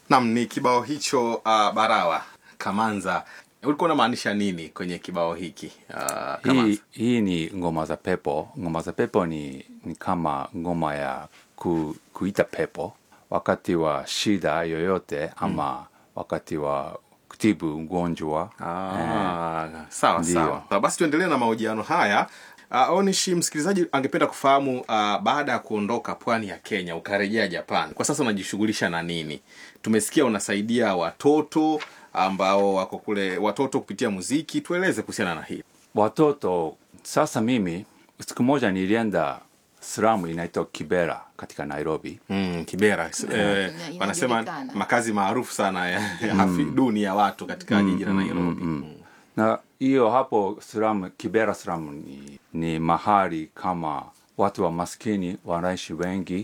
Nam, ni kibao hicho uh, Barawa Kamanza. Ulikuwa unamaanisha nini kwenye kibao hiki uh, Kamanza? hii, hii ni ngoma za pepo ngoma za pepo ni, ni kama ngoma ya ku, kuita pepo wakati wa shida yoyote ama wakati wa kutibu ugonjwa Ah, sawa Ndio. sawa. Ah, Basi tuendelee na mahojiano haya. Uh, Onishi, msikilizaji angependa kufahamu uh, baada ya kuondoka pwani ya Kenya ukarejea Japan, kwa sasa unajishughulisha na nini? Tumesikia unasaidia watoto ambao wako kule, watoto kupitia muziki. Tueleze kuhusiana na hili. watoto sasa mimi siku moja nilienda slamu inaitwa kibera katika nairobi Mm, Kibera eh, Ina- wanasema inajulikana. makazi maarufu sana ya, ya hafi duni ya watu katika jiji la Nairobi. Mm. na hiyo hapo slamu kibera slamu ni, ni mahali kama watu wa maskini wanaishi wengi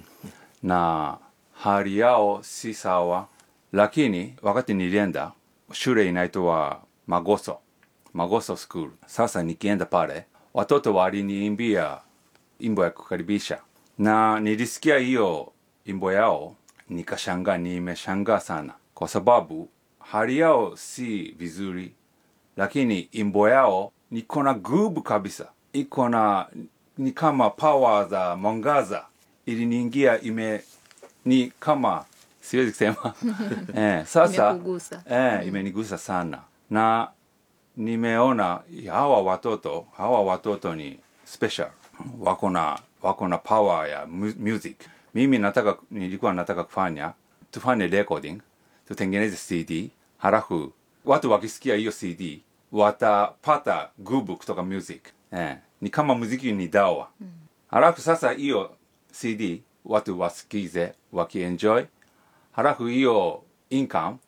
na hali yao si sawa lakini wakati nilienda shule inaitwa magoso magoso school sasa nikienda pale watoto waliniimbia imbo ya kukaribisha na nilisikia hiyo imbo yao nikashangaa nimeshangaa sana kwa sababu hali yao si vizuri lakini imbo yao niko na gubu kabisa iko na ni kama power za mwangaza iliniingia ime ni kama siwezi kusema eh, sasa Imekugusa. eh, imenigusa sana na nimeona hawa watoto hawa watoto ni special wako na wako na power ya mu- music mimi nataka nilikuwa nataka kufanya tufanye recording tutengeneze cd halafu watu wakisikia hiyo cd watapata gubu kutoka music eh, ni kama muziki ni dawa halafu sasa hiyo cd watu wasikize wakienjoy halafu hiyo income